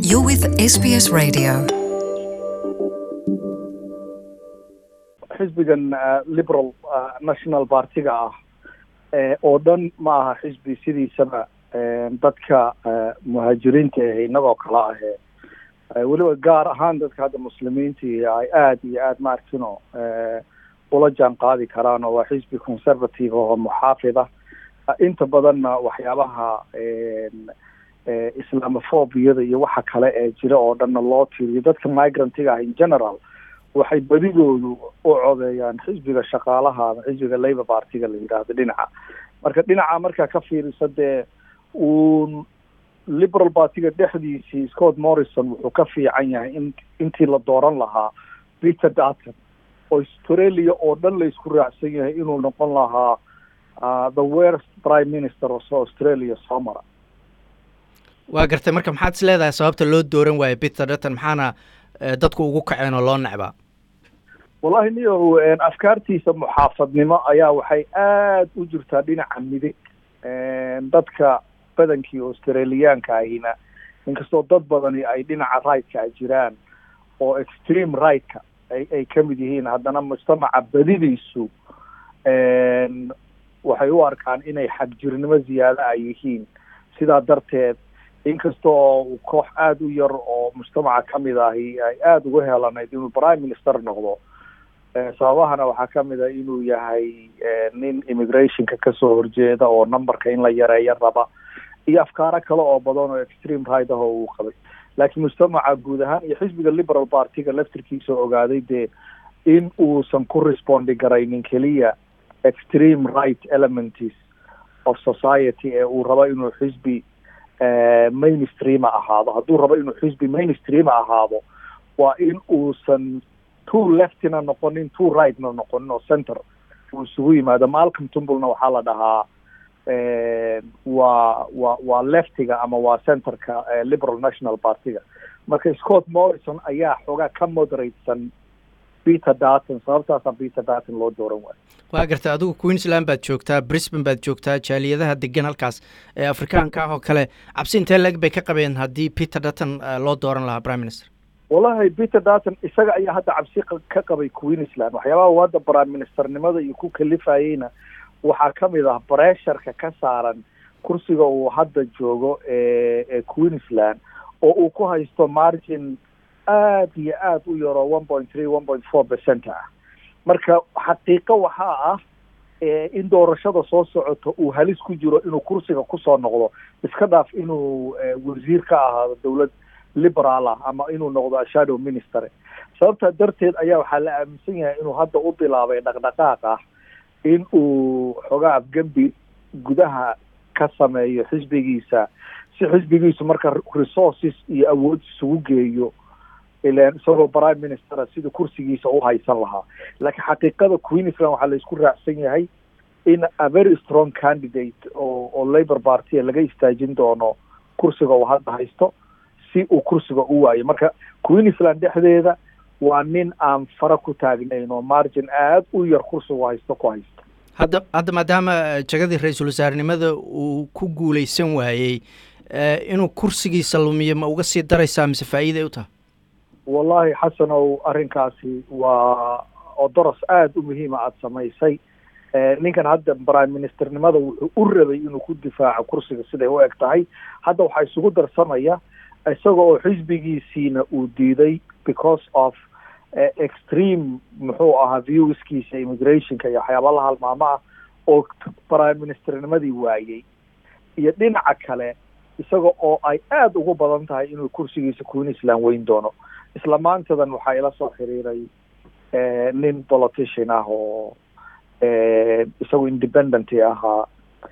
You're with SBS Radio. xisbigan liberal national partiga ah oo dhan ma aha xisbi sidiisaba dadka muhaajiriinta ah inagoo kale ahee weliba gaar ahaan dadka hadda muslimiinta ay aada iyo aada maarkino ula jaan qaadi karaan oo waa xisbi conservative oo muxaafid ah inta badanna waxyaabaha islamophobiyada iyo waxa kale ee jira oo dhanna loo tiriyo dadka migrantiga ah in general waxay badidoodu u codeeyaan xisbiga shaqaalaha ama xisbiga labour partiga la yidhaahdo dhinaca marka dhinaca markaa ka fiirisa dee uun liberal partiga dhexdiisii scott morrison wuxuu ka fiican yahay in intii la dooran lahaa peter dutton oo australia oo dhan la isku raacsan yahay inuu noqon lahaa the worst prime minister oo australia soo mara waa gartay marka maxaad is leedahay sababta loo dooran waayo peter dutton maxaana dadku ugu kaceen oo loo necbaa wallahi niyow afkaartiisa muxaafadnimo ayaa waxay aada u jirtaa dhinaca midig dadka badankii australiyaanka ahina inkastoo dad badani ay dhinaca right-ka a jiraan oo extreme right-ka ay ay ka mid yihiin haddana mujtamaca badidiisu waxay u arkaan inay xagjirnimo ziyaado ay yihiin sidaa darteed inkastoo koox aada u yar oo mujtamaca kamid ahi ay aada uga helanayd inuu prime minister noqdo sababahana waxaa kamid a inuu yahay nin immigrationka kasoo horjeeda oo numberka in la yareeyo raba iyo afkaaro kale oo badan oo extreme right ah oo uu qabay laakiin mujtamaca guud ahaan iyo xisbiga liberal partiga laftirkiisa ogaaday dee in uusan ku respondi garaynin keliya extreme right elements of society ee uu rabo inuu xisbi mainstreama ahaado hadduu rabo inuu xisbi mainstreama ahaado waa in uusan two leftina noqonin two rightna noqonin oo center uu isugu yimaado malcolm tumblena waxaa la dhahaa waa wa waa leftiga ama waa centerka liberal national partiga marka scott morrison ayaa xoogaa ka moderatesan peter dutton sababtaasaa peter dutton loo dooran waayo waa gartay adigu queensland baad joogtaa brisbane baad joogtaa jaaliyadaha degan halkaas ee afrikaanka ah oo kale cabsi intee leg bay ka qabeen haddii peter dutton loo dooran lahaa prime minister wallahi peter dutton isaga ayaa hadda cabsi ka qabay queensland waxyaabaha uu hadda prime ministernimada iyo ku kalifayeyna waxaa kamid ah bresharka ka saaran kursiga uu hadda joogo ee queensland oo uu ku haysto margin aada iyo aada u yaroo one point three one point four percent ah marka xaqiiqo waxaa ah in doorashada soo socota uu halis ku jiro inuu kursiga kusoo noqdo iska dhaaf inuu wasiir ka ahaado dowlad liberaal ah ama inuu noqdo shadow minister sababtaa darteed ayaa waxaa la aaminsan yahay inuu hadda u bilaabay dhaqdhaqaaq ah in uu xogaa afgembi gudaha ka sameeyo xisbigiisa si xisbigiisu marka resources iyo awood isugu geeyo ilan isagoo prime ministera sida kursigiisa u haysan lahaa laakiin xaqiiqada queensland waxaa la isku raacsan yahay in a very strong candidate oo oo labour partya laga istaajin doono kursiga uu hadda haysto si uu kursiga u waayo marka queensland dhexdeeda waa nin aan fara ku taagnayn oo margin aada u yar kursigu haysto ku haysto hadda hadda maadaama jagadii ra-iisul wasaarenimada uu ku guuleysan waayey inuu kursigiisa lumiyo ma uga sii daraysaa mise faa'iiday u tahay wallahi xasanow arrinkaasi waa odoros aada u muhiima aada samaysay ninkan hadda prime ministernimada wuxuu u rabay inuu ku difaaco kursiga siday u eg tahay hadda waxaa isugu darsamaya isaga oo xisbigiisiina uu diiday because of extreme muxuu ahaa viewskiisa immigrationka iyo waxyaaba la halmaamo ah oo prime ministernimadii waayey iyo dhinaca kale isaga oo ay aada ugu badan tahay inuu kursigiisa queensland weyn doono isla maantadan waxaa ila soo xiriiray nin politician ah oo isagu independent ahaa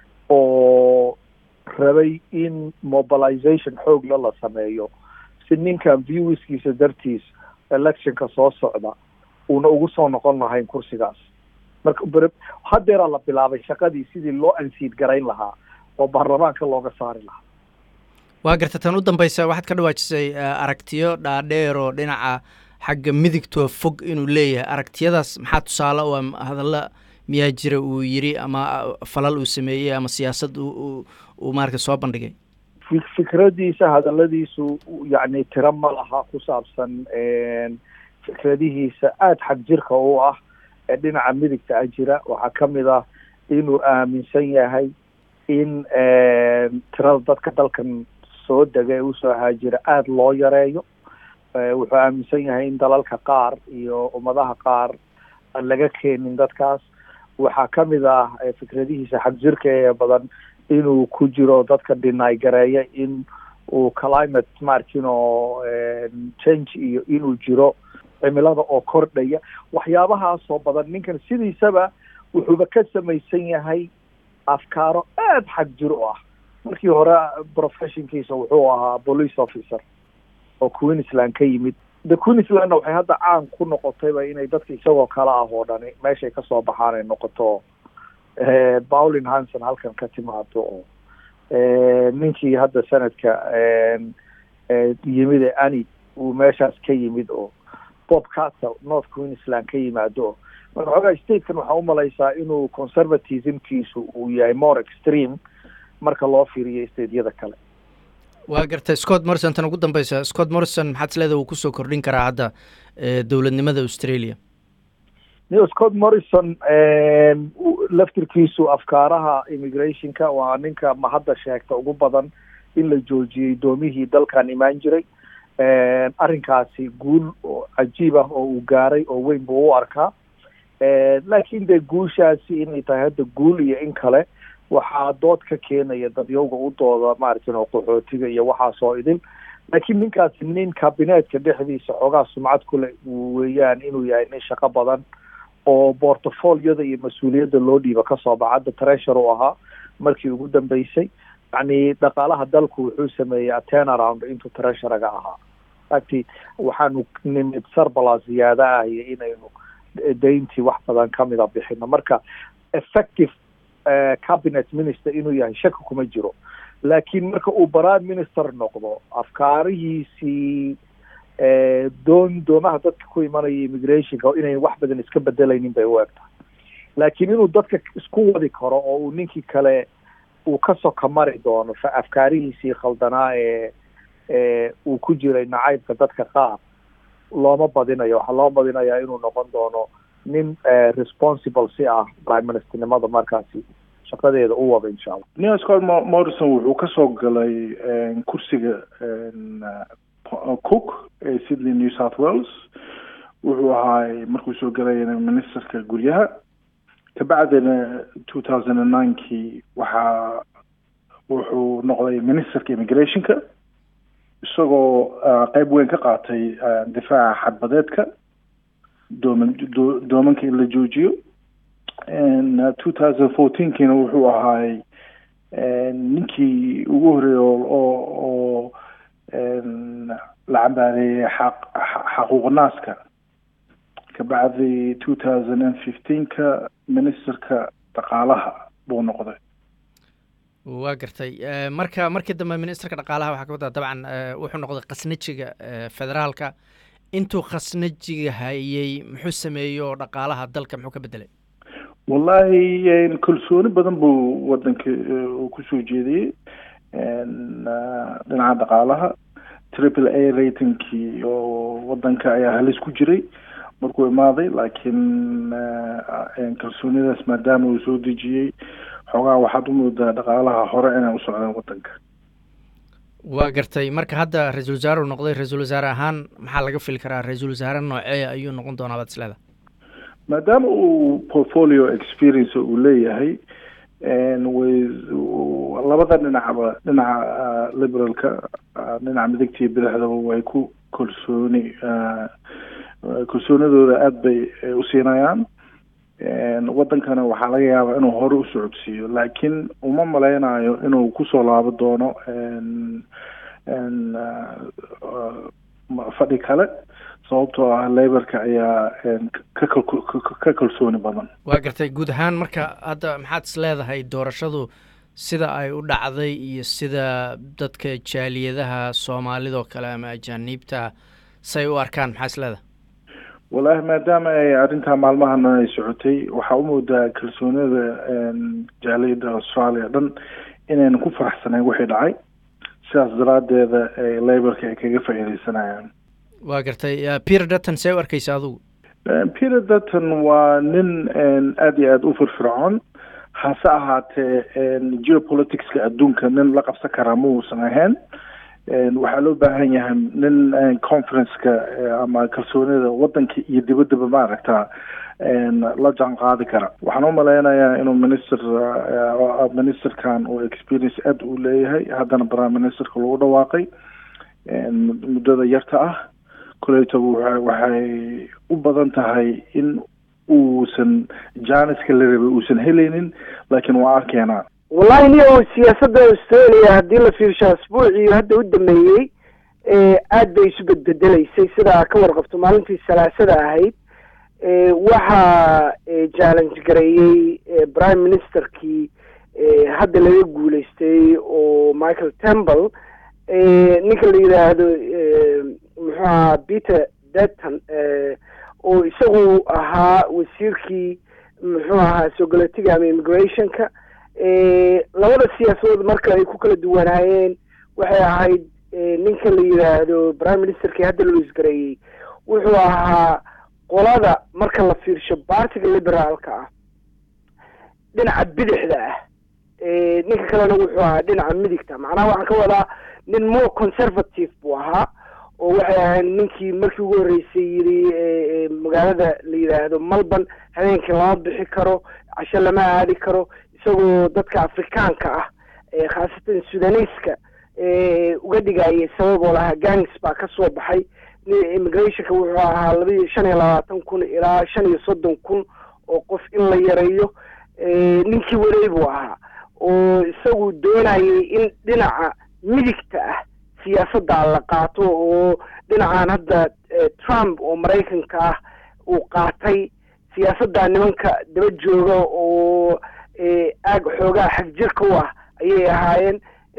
oo rabay in mobilization xoogla la sameeyo si ninkan viewskiisa dartiis electionka soo socda uuna ugu soo noqon lahayn kursigaas marka haddeeraa la bilaabay shaqadii sidii loo ansiid garayn lahaa oo baarlamaanka looga saari lahaa waa garta tan u dambeysa waxaad ka dhawaajisay aragtiyo dhaadheer oo dhinaca xagga midigtoo fog inuu leeyahay aragtiyadaas maxaa tusaale u hadalla miyaa jira uu yiri ama falal uu sameeyey ama siyaasad uu maarata soo bandhigay fikradiisa hadaladiisu yacni tiro ma laha ku saabsan fikradihiisa aada xag jirka u ah ee dhinaca midigta a jira waxaa ka mid ah inuu aaminsan yahay in tirada dadka dalkan soo dega ee usoo haajira aada loo yareeyo wuxuu aaminsan yahay in dalalka qaar iyo ummadaha qaar aan laga keenin dadkaas waxaa ka mid ah fikradihiisa xag jirka ee badan inuu ku jiro dadka dhinay gareeya in uu climate markino change iyo inuu jiro cimilada oo kordhaya waxyaabahaasoo badan ninkan sidiisaba wuxuuba ka samaysan yahay afkaaro aada xag jir u ah markii hore professionkiisa wuxuu ahaa police officer oo queensland ka yimid the queenslandna waxay hadda caan ku noqotayba inay dadka isagoo kale ah oo dhani meeshay kasoo baxaan ay noqoto paulin hanson halkan ka timaado oo ninkii hadda sanadka yimid ee ani uu meeshaas ka yimid oo bob castle north queensland ka yimaado oo marka xoogaa statekan waxaa umalaysaa inuu conservatismkiisu uu yahay more extreme marka loo fiiriyo stateyada kale waa gartay scott morrison tan ugu dambeysa scott morrison maxaad isleedaha uu kusoo kordhin karaa hadda dowladnimada australia neo scott morrison laftirkiisu afkaaraha immigrationka waa ninka mahadda sheegta ugu badan in la joojiyey doomihii dalkan imaan jiray arrinkaasi guul oo cajiib ah oo uu gaaray oo weyn buu u arkaa laakiin dee guushaasi inay tahay hadda guul iyo in kale waxaa dood ka keenaya dadyowga u dooda maaragtin oo qaxootiga iyo waxaasoo idin laakiin ninkaasi nin kabineetka dhexdiisa xoogaa sumcad kule weeyaan inuu yahay nin shaqo badan oo portfoliyada iyo mas-uuliyadda loo dhiiba kasoo baxa hadda treasure u ahaa markii ugu dambeysay yacni dhaqaalaha dalku wuxuu sameeyey atenaround intuu treasurega ahaa agti waxaanu nimid sarbala ziyaada ah iyo inaynu dayntii wax badan kamida bixino marka effective cabinet minister inuu yahay shaki kuma jiro laakiin marka uu prime minister noqdo afkaarihiisii doon doomaha dadka ku imanaya immigrationka inay wax badan iska bedelaynin bay u eg tahay laakiin inuu dadka isku wadi karo oo uu ninkii kale uu ka soka mari doono afkaarihiisii khaldanaa ee ee uu ku jiray nacaybka dadka qaar looma badinayo waxaa loo badinayaa inuu noqon doono nin responsible si ah prime ministernimada markaasi shaqadeeda u wada insha allah neo scott morrison wuxuu kasoo galay kursiga cook ee sydney new south wales wuxuu ahaay markuu soo galayna ministerka guryaha kabacdina two thousand and ninekii waxaa wuxuu noqday ministerka immigrationka isagoo qeyb weyn ka qaatay difaaca xadbadeedka dooman doomanka in la joojiyo two thousand fourteenkiina wuxuu ahaay ninkii ugu horeeyey oo oo la cambaareeyey xaq xaquuq naaska kabacdi two thousand and fifteenka ministerka dhaqaalaha buu noqday waa gartay marka markii dambe ministerka dhaqaalaha waxaa ka wadaa dabcan wuxuu noqday khasnajiga federaalka intuu khasnajiga hayey muxuu sameeyey oo dhaqaalaha dalka muxuu ka bedelay wallahi kalsooni badan buu wadanka kusoo jeediyey dhinaca dhaqaalaha triple a ratingkii oo wadanka ayaa halis ku jiray markuu imaaday laakiin kalsoonidaas maadaama uu soo dejiyey xoogaa waxaad u moodaa dhaqaalaha hore inay u socdaan wadanka waa gartay marka hadda ra-iisul wasaare uu noqday ra-iisul wasaare ahaan maxaa laga fili karaa ra-iisul wasaare noocee ayuu noqon doonaa baad isleeda maadaama uu portfolio experience uu leeyahay way labada dhinacba dhinaca liberalka dhinaca midigta iyo bidixdaba way ku kalsooni kalsoonidooda aada bay u siinayaan wadankana waxaa laga yaabaa inuu hore u socodsiiyo laakiin uma maleynayo inuu kusoo laabo doono fadhi kale sababtoo ah laborka ayaa ka kalsooni badan waa gartay guud ahaan marka hadda maxaad is leedahay doorashadu sida ay u dhacday iyo sida dadka jaaliyadaha soomaalidoo kale ama ajaaniibta say u arkaan maxaa is leedahay wallaahi maadaama ay arrintaa maalmahan ay socotay waxaa u moodaa kalsoonida jaaliyadda australia dhan inayna ku faraxsanayn wixii dhacay sidaas daraaddeeda ay laborka ay kaga faa'iidaysanayaan waa gartay peter dutton see u arkaysa adugu peter dutton waa nin aada iyo aada u firfircoon hase ahaatee geopoliticska adduunka nin la qabsan karaa ma uusan ahayn waxaa loo baahan yahay nin conferenceka ama kalsoonida waddanka iyo dibaddaba maaragta la jaan qaadi kara waxaan u malaynayaa inuu minister ministerkan uu experience aada u leeyahay haddana prime ministerka lagu dhawaaqay muddada yarta ah koleytaba waxay u badan tahay in uusan janiska la rabay uusan helaynin laakiin waa arkeenaa wallahi niyo siyaasadda australia haddii la fiirsho asbuucii hadda u dameeyey aad bay isu bedbedelaysay sidaa ka warqabto maalintii salaasada ahayd waxaa challenge gareeyey prime ministerkii hadda laga guuleystay oo michael temple ninka la yidhaahdo muxuu ahaa peter deton oo isagu ahaa wasiirkii muxuu ahaa sogolatiga ama immigrationka labada siyaasadood marka ay ku kala duwanaayeen waxay ahayd ninka la yidhaahdo prime ministerkii hadda loo isgareeyey wuxuu ahaa qolada marka la fiirsho bartiga liberaalka ah dhinaca bidixda ah ninka kalena wuxuu ahaa dhinaca midigta macnaha waxaan ka wadaa nin more conservative buu ahaa oo waxay ahayd ninkii markii ugu horreysay yidhi magaalada la yidhaahdo melbourne habeenkii lama bixi karo casho lama aadi karo isagoo dadka afrikaanka ah khaasatan sudaneyska uga dhigayay sabab oo lahaa gangs baa ka soo baxay immigrationka wuxuu ahaa laba iyo shan iyo labaatan kun ilaa shan iyo soddon kun oo qof in la yareeyo ninkii waday buu ahaa oo isagu doonayay in dhinaca midigta ah siyaasadda la qaato oo dhinacan hadda trump oo maraykanka ah uu qaatay siyaasadda nimanka daba jooga oo aag xoogaa xagjirka u ah ayay ahaayeen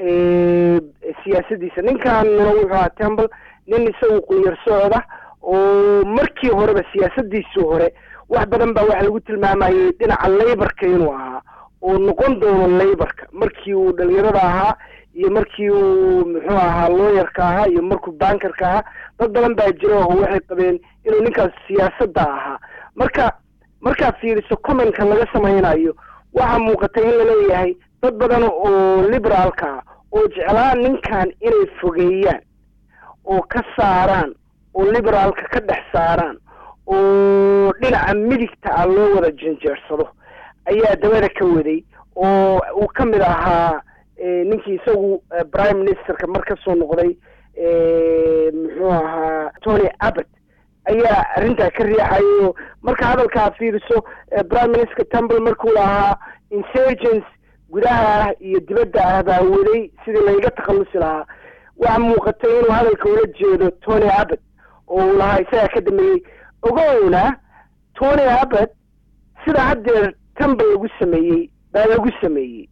siyaasadiisa ninkanna wuxuu ahaa temple nin isagu qunyar socda oo markii horeba siyaasadiisii hore wax badan baa waxa lagu tilmaamayay dhinaca layborka inuu ahaa oo noqon doono layborka markii uu dhalinyarada ahaa iyo markii uu muxuu ahaa looyarka ahaa iyo markuu bankerka ahaa dad badan baa jira oo waxay qabeen inuu ninkaas siyaasadda ahaa marka markaa fiiriso commentka laga samaynayo waxaa muuqata in laleeyahay dad badan oo liberaalka ah oo jeclaa ninkan inay fogeeyaan oo ka saaraan oo liberaalka ka dhex saaraan oo dhinaca midigta ah loo wada janjeersado ayaa dabada ka waday oo uu ka mid ahaa ninkii isagu prime ministerka mar ka soo noqday muxuu ahaa tony abbott ayaa arrintaa ka riixayo marka hadalkaa fiiriso prime minister temple markuu lahaa insurgence gudaha ah iyo dibadda ah baa waday sidii layga takhallusi lahaa waxaa muuqatay inuu hadalka ula jeedo tony abbott oo uu lahaa isagaa ka dambeeyey ogowna tony abbott sida haddeer temple lagu sameeyey baa lagu sameeyey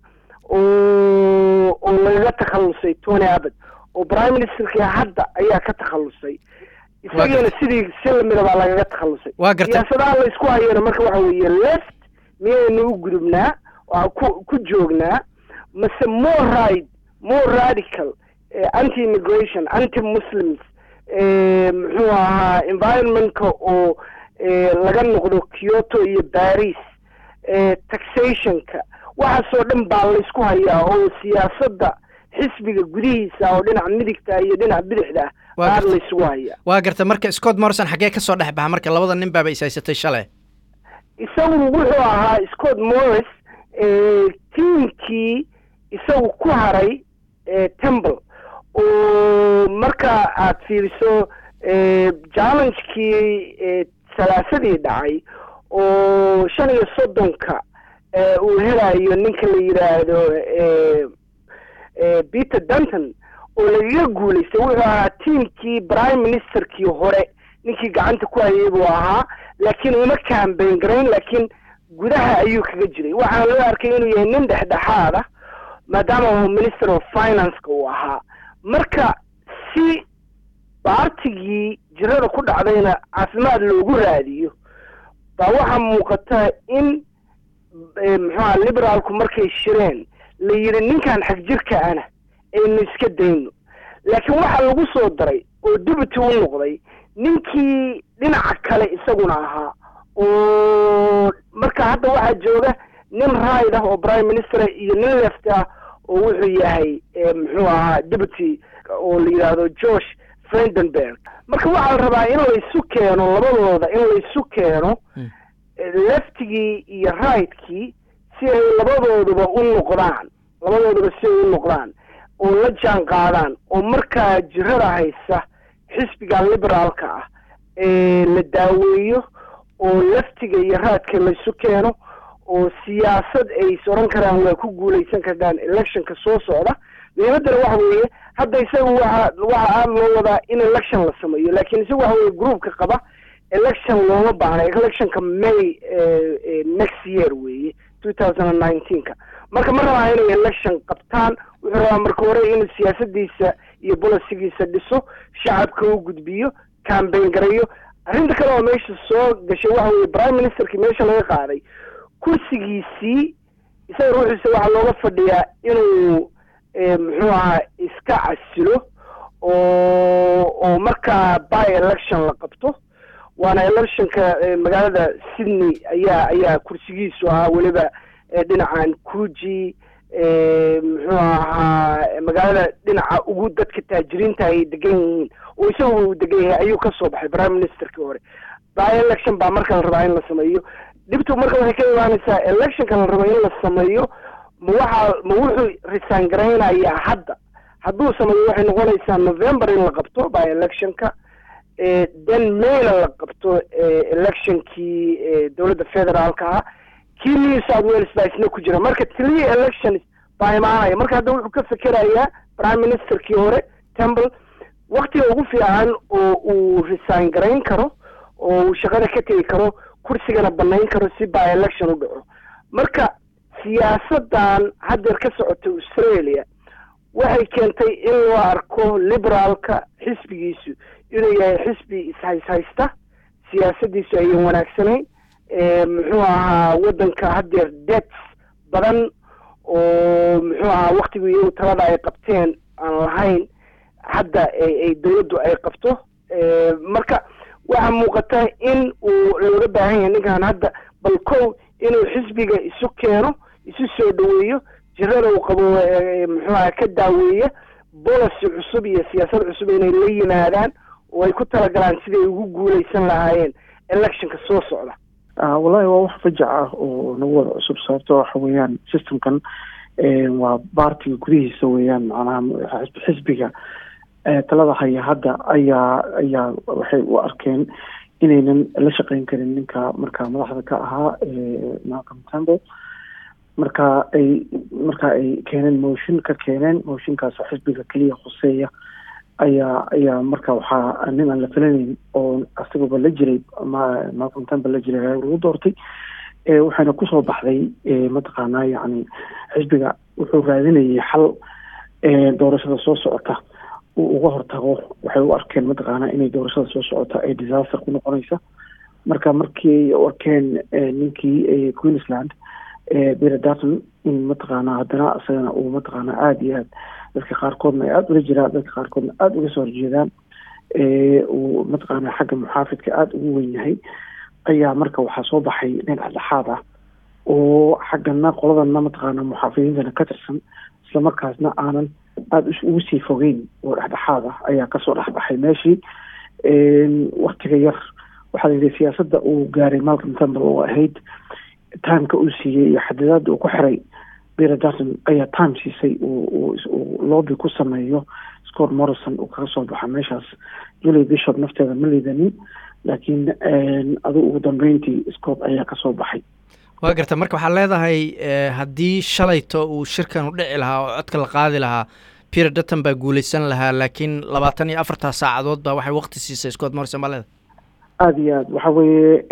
oo oo lagaga takhallusay tony abbott oo prime ministerkii hadda ayaa ka takhallusay isagiina sidii si lamida baa lagaga takhallusay waa gartay siyaasadaha la isku hayana marka waxa weeye left miyaynu u gudubnaa waa ku ku joognaa mase more right more radical anti immigration anti muslims muxuu ahaa environmentka oo laga noqdo kyoto iyo paris taxationka waxaasoo dhan baa laysku hayaa oo siyaasadda xisbiga gudihiisa oo dhinaca midigta iyo dhinaca bidixda ah aad laysugu hayaa waa garta marka scott morrison xaggee ka soo dhex baxa marka labada nin baaba is haysatay shalay isagu wuxuu ahaa scott morris tiimkii isagu ku haray temple oo marka aad fiiriso challengekii salaasadii dhacay oo shan iyo soddonka uu helayo ninka la yidhaahdo peter dunton oo lagaga guulaystay wuxuu ahaa tiimkii prime ministerkii hore ninkii gacanta ku hayay buu ahaa laakiin uma cambayn garayn laakiin gudaha ayuu kaga jiray waxaana loo arkay inuu yahay nin dhexdhexaad ah maadaama uu minister of financeka uu ahaa marka si baartigii jirada ku dhacdayna caafimaad loogu raadiyo baa waxaa muuqata in muxuuha liberaalku markay shireen la yidhi ninkan xagjirka ana aynu iska dayno laakiin waxaa lagu soo daray oo deputy u noqday ninkii dhinaca kale isaguna ahaa oo marka hadda waxaa jooga nin right ah oo prime minister iyo nin left ah oo wuxuu yahay muxuu ahaa deputy oo la yidhaahdo george frendenberg marka waxaa la rabaa in laysu keeno labadooda in laysu keeno leftigii iyo rightkii si ay labadooduba u noqdaan labadooduba si ay u noqdaan oo la jaan qaadaan oo markaa jirada haysa xisbiga liberaalka ah la daaweeyo oo leftiga iyo raadka laysu keeno oo siyaasad ay is odhan karaan waa ku guulaysan kartaan electionka soo socda muhiimaddana waxa weeye hadda isaga waxa waxa aada loo wadaa in election la sameeyo laakiin isaga waxa weye groupka qaba election looma baahna electionka may next year weeye two thousand and nineteenka marka ma rabaa inay election qabtaan wuxuu rabaa marka hore inuu siyaasadiisa iyo bolisigiisa dhiso shacabka u gudbiyo cambayn garayo arrinta kale oo meesha soo gashay waxa weye prime ministerkii meesha laga qaaday kursigiisii isaga ruuxiisa waxaa looga fadhiyaa inuu muxuu ahaa iska casilo oo oo markaa by election la qabto waana electionka magaalada sydney ayaa ayaa kursigiisu ahaa weliba dhinacan kuji muxuu ahaa magaalada dhinaca ugu dadka taajiriinta ay degan yihiin oo isaga uu degan yahay ayuu kasoo baxay prime ministerkii hore by election baa marka la rabaa in la sameeyo dhibtu marka waxay ka imaanaysaa electionka la rabo in la sameeyo ma waxaa ma wuxuu resign garaynayaa hadda hadduu sameeyo waxay noqonaysaa november in la qabto by electionka then mayna la qabto electionkii dowladda federaalka ah kii new south wales baa isna ku jira marka three elections baa imaanaya marka hadda wuxuu ka fekerayaa prime ministerkii hore temple waktiga ugu fiican oo uu resign garayn karo oo uu shaqada ka tegi karo kursigana banayn karo si by election u dhaco marka siyaasadan haddeer ka socota australia waxay keentay in loo arko liberaalka xisbigiisu inuu yahay xisbi ishayshaysta siyaasadiisu ayan wanaagsanayn muxuu ahaa waddanka haddeer debts badan oo muxuu ahaa waktigu iyagu talada ay qabteen aan lahayn hadda ay dowladdu ay qabto marka waxaa muuqata in uu looga baahan yahay ninkan hadda bal kow inuu xisbiga isu keeno isu soo dhaweeyo jirada uu qabo muxuu aha ka daaweeya policy cusub iyo siyaasad cusub inay la yimaadaan oo ay ku talagalaan siday ugu guulaysan lahaayeen electionka soo socda wallahi waa wax fajac ah oo nagu wada cusub sababto waxa weeyaan systemkan waa baartiga gudihiisa weeyaan macnaha xisbiga talada haya hadda ayaa ayaa waxay u arkeen inaynan la shaqeyn karin ninka markaa madaxda ka ahaa malcolm temple marka ay marka ay keeneen motion ka keeneen motionkaas xisbiga keliya khuseeya ayaa ayaa marka waxaa nin aan la filanayn oo asagaba la jiray malcolm temple la jiray lagu doortay waxaana kusoo baxday mataqaanaa yacni xisbiga wuxuu raadinayay xal doorashada soo socota uu uga hortago waxay u arkeen mataqaanaa inay doorashada soo socota ay disaster ku noqonaysa marka markii u arkeen ninkii queensland peter dutton in mataqaanaa haddana isagana uu mataqaanaa aada iyo aad dadka qaarkoodna ay aada ula jiraan dadka qaarkoodna aada uga soo horjeedaan uu mataqaanaa xagga muxaafidka aada ugu wen yahay ayaa marka waxaa soo baxay nin dhexdhexaad ah oo xaggana qoladana mataqaanaa muxaafidiintana ka tirsan islamarkaasna aanan aada ugu sii fogeyn oo dhexdhexaad ah ayaa kasoo dhexbaxay meeshii waktiga yar waxaa la yidhi siyaasadda uu gaaray malcolm temple oo ahayd timeka uu siiyey iyo xadidaada uu ku xiray peter dutton ayaa time siisay uu lobby ku sameeyo scott morrison uu kaga soo baxa meeshaas julie bishop nafteeda ma liidanin laakiin adigu ugu dambeyntii scott ayaa kasoo baxay waa garta marka waxaad leedahay haddii shalayto uu shirkan u dhici lahaa oo codka la qaadi lahaa peter dutton baa guuleysan lahaa laakiin labaatan iyo afartaa saacadood baa waxay wakti siisay scott morrison baa leedahay aada iyo aad waxa weeye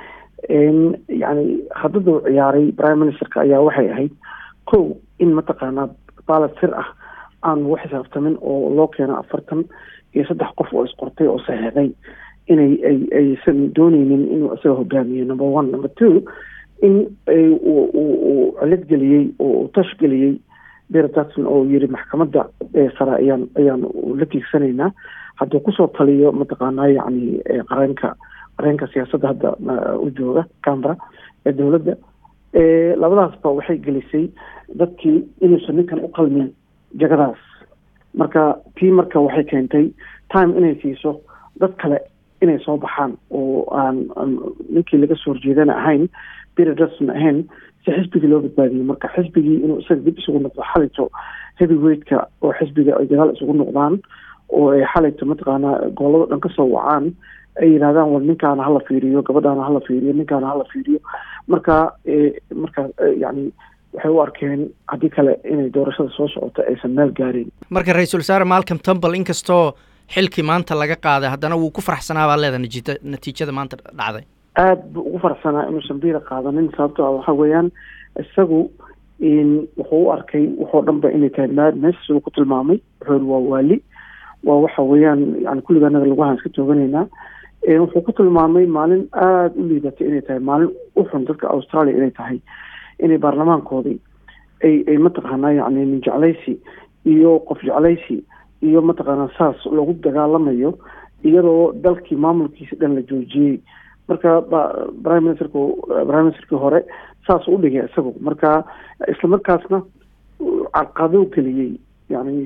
yani haddada uu ciyaaray prime ministerka ayaa waxay ahayd kow in mataqaanaa baalad sir ah aan lagu xisaabtamin oo loo keeno afartan iyo saddex qof oo isqortay oo saxeexday inay ay aysan dooneynin inuu isaga hogaamiyo number one number two in uu cilad geliyey oo uu tash geliyey peter jackson oo yiri maxkamadda sare ayaan ayaan la tiigsanaynaa hadduu kusoo taliyo mataqaanaa yacni qareenka qareenka siyaasadda hadda u jooga cambera ee dowladda labadaasba waxay gelisay dadkii inuusan ninkan u qalmin jagadaas marka tii marka waxay keentay time inay siiso dad kale inay soo baxaan oo aan ninkii laga soo horjeedana ahayn peter jackson ahayn si xisbigii loo badbaadiyey marka xisbigii inuu isaga dib isugu noqdo xalito heavyweightka oo xisbiga ay dagaal isugu noqdaan oo ay xalayto mataqaanaa goolada dhan kasoo wacaan ay yidhahdaan war ninkaana hala fiiriyo gabadhaana hala fiiriyo ninkaana hala fiiriyo marka marka yani waxay u arkeen haddii kale inay doorashada soo socoto aysan meel gaarin marka ra-iisul wasaare malcom tumble inkastoo xilkii maanta laga qaaday haddana wuu ku faraxsanaa baa leedahay natiijada natiijada maanta dhacday aada buu ugu faraxsanaa inuusan biira qaadanin sababto ah waxa weeyaan isagu wuxuu u arkay wuxoo dhan ba inay tahay madness siduu ku tilmaamay wuxuu yiri waa waali waa waxa weeyaan yani kulliga anaga laguhaan iska tooganaynaa wuxuu ku tilmaamay maalin aada u liidatay inay tahay maalin u xun dadka australia inay tahay inay baarlamaankoodii ay ay mataqaanaa yani nin jeclaysi iyo qof jeclaysi iyo mataqaanaa saas lagu dagaalamayo iyadoo dalkii maamulkiisa dhan la joojiyey marka prime ministerku prime ministerkii hore saas u dhigay isagu marka isla markaasna carqado geliyey yani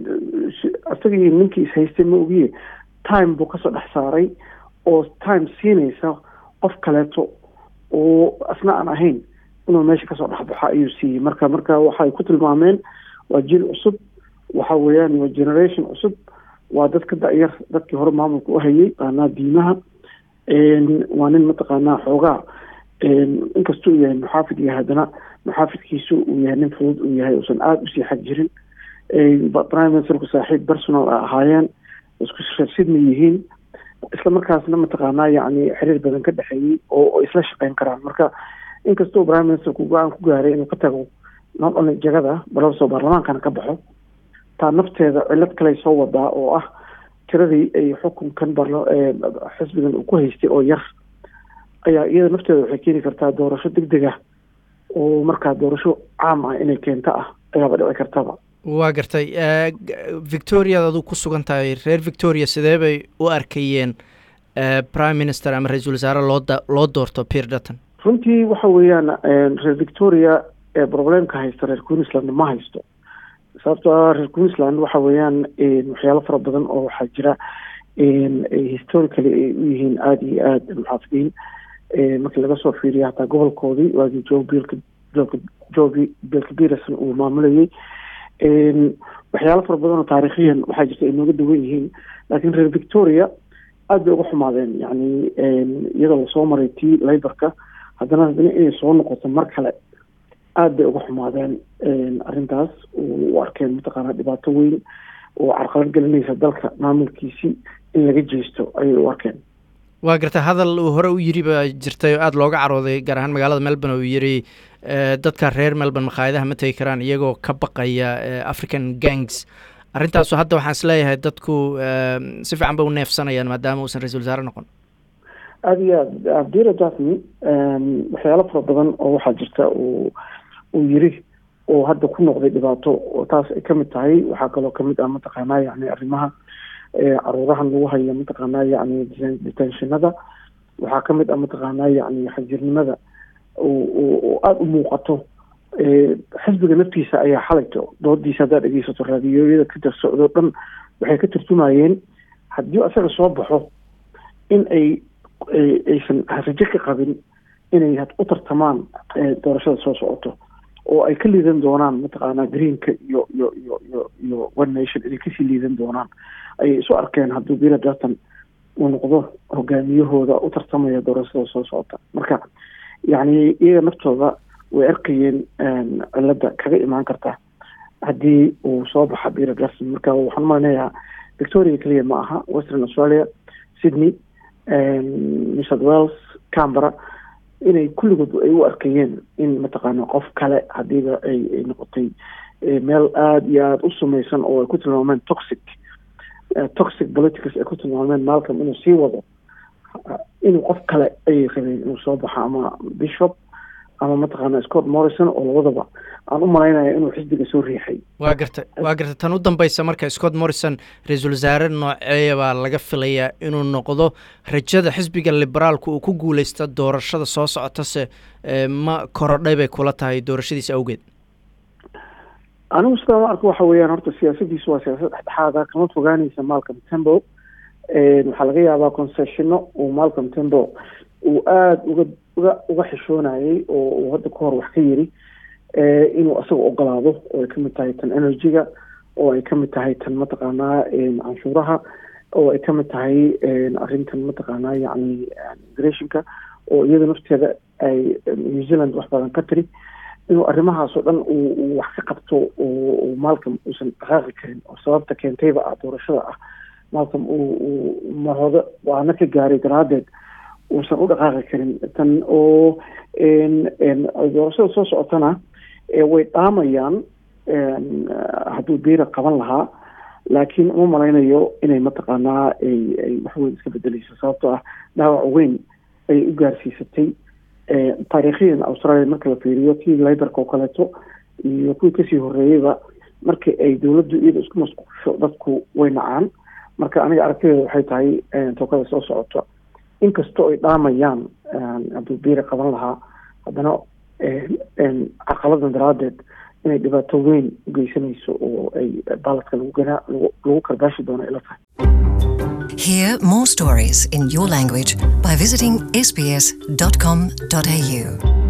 isagii ninkii ishaystay ma ogiye time buu kasoo dhex saaray oo time siinaysa qof kaleeto oo asna aan ahayn inuu meesha kasoo dhexbaxo ayuu siiyey marka marka waxay ku tilmaameen waa jiil cusub waxa weeyaan waa generation cusub waa dad ka da-yar dadkii hore maamulka u hayay qaanaa diimaha waa nin mataqaanaa xoogaa inkastuu yahay muxaafid yahay haddana muxaafidkiisu uu yahay nin fudud uu yahay uusan aada usii xag jirin prime ministerku saaxiib personal a ahaayeen isku shirsidma yihiin isla markaasna mataqaanaa yacni xiriir badan ka dhexeeyey oo isla shaqeyn karaan marka inkastoo prime ministerku go-aan ku gaaray inuu ka tago not only jagada balsoo baarlamaankana ka baxo taa nafteeda cilad kale soo wadaa oo ah tiradii ay xukunkan xisbigan uu ku haystay oo yar ayaa iyada nafteeda waxay keeni kartaa doorasho deg deg ah oo markaa doorasho caam ah inay keento ah ayaaba dhici kartaba waa gartay victoriada aduu ku sugan tahay reer victoria sidee bay u arkayeen prime minister ama ra-iisul wasaare loo loo doorto peer dutton runtii waxa weeyaan reer victoria problemka haysta reer queensland ma haysto sababto ah reer queensland waxa weeyaan waxyaalo fara badan oo waxaa jira historically ay u yihiin aada iyo aada muxaafidiin markii laga soo fiiriya hataa gobolkoodii waagii jo bilka joka jogi bilka peterson uu maamulayay waxyaalo fara badan oo taariikhiyan waxaa jirta ay nooga duwan yihiin laakiin reer victoria aada bay uga xumaadeen yani iyadoo lasoo maray tii laborka haddana haddana inay soo noqoto mar kale aada bay uga xumaadeen arrintaas u arkeen mataqaanaa dhibaato weyn oo carqalad gelinaysa dalka maamulkiisii in laga jeesto ayay u arkeen waa gartay hadal uu hore u yiri baa jirtay oo aada looga carooday gaar ahaan magaalada melbourne uu yiri dadka reer melbourne makhaayadaha ma tegi karaan iyagoo ka baqaya african gangs arrintaasu hadda waxaan isleeyahay dadku si fiican bay u neefsanayaan maadaama uusan ra-isul wasaare noqon aada iyo aad abdira jasmi waxyaalo fara badan oo waxaa jirta uu uu yiri oo hadda ku noqday dhibaato oo taas ay kamid tahay waxaa kaloo kamid ah mataqaanaa yani arrimaha caruurahan lagu hayo mataqaanaa yani detentionada waxaa kamid ah mataqaanaa yani xajirnimada oo aada u muuqato xisbiga naftiisa ayaa xalayto doodiisa haddaad dhegeysato raadiyoyada ka darsocdo dhan waxay ka tarjumayeen haddii asaga soo baxo in ay aysan rajo ka qabin inay u tartamaan doorashada soo socoto oo ay ka liidan doonaan mataqaanaa greenka iyo iyo iyo iyo iyo one nation inay kasii liidan doonaan ayay isu arkeen hadduu bira darton uu noqdo hogaamiyahooda u tartamaya doorashada soo socota marka yacni iyaga naftooda way arkayeen cilada kaga imaan karta haddii uu soo baxa bira darton marka waxaan umalenayaa victoria keliya ma aha western australia sydney new south wales cambera inay kulligood ay u arkayeen in mataqaana qof kale hadiiba ay ay noqotay meel aada iyo aada u samaysan oo ay ku tilmaameen toxic toxic politics ay ku tilmaameen malcom inuu sii wado inuu qof kale ayay rabeen inuu soo baxo ama bishop ama mataqaana scott morrison oo labadaba aan u malaynaya inuu xisbiga soo riixay waa garta waa garta tan u dambeysa marka scott morrison ra-iisul wasaare nooceeya baa laga filayaa inuu noqdo rajada xisbiga liberaalku uu ku guuleysta doorashada soo socotase ma korodhay bay kula tahay doorashadiisa awgeed anigu sidaa ma arko waxa weeyaan horta siyaasadiisu waa siyaasad dhexdhexaada kama fogaanaysa malcolm tembo waxaa laga yaabaa concessiono uu malcolm tembo uu aada uga uga uga xishoonayay oo uu hadda ka hor wax ka yiri inuu asaga ogolaado oo ay kamid tahay tan energy-ga oo ay kamid tahay tan mataqaanaa canshuuraha oo ay kamid tahay arrintan mataqaanaa yacni immigrationka oo iyada nafteeda ay new zealand wax badan ka tiri inuu arrimahaas oo dhan uu wax ka qabto oo malcolm uusan dhaqaaqi karin oo sababta keentayba ah doorashada ah malcolm uu marhode waana ka gaaray daraaddeed uusan u dhaqaaqi karin tan oo doorashada soo socotana way dhaamayaan hadduu biira qaban lahaa laakiin uma malaynayo inay mataqaanaa ay ay waxweyn iska bedeleyso sababtoo ah dhaawac weyn ayay u gaarsiisatay taariikhiyan australia marka la fiiriyo kii libarka oo kaleeto iyo kuwii kasii horeeyeyba markii ay dowladdu iyada isku masquusho dadku way nacaan marka aniga aragtideeda waxay tahay tookada soo socoto inkastoo ay dhaamayaan hadduu biira qaban lahaa haddana caqaladan daraaddeed inay dhibaato weyn u geysanayso oo ay baaladka lagu ganaa lagu karbaashi doono ila tahay Hear more stories in your language by visiting sbs.com.au.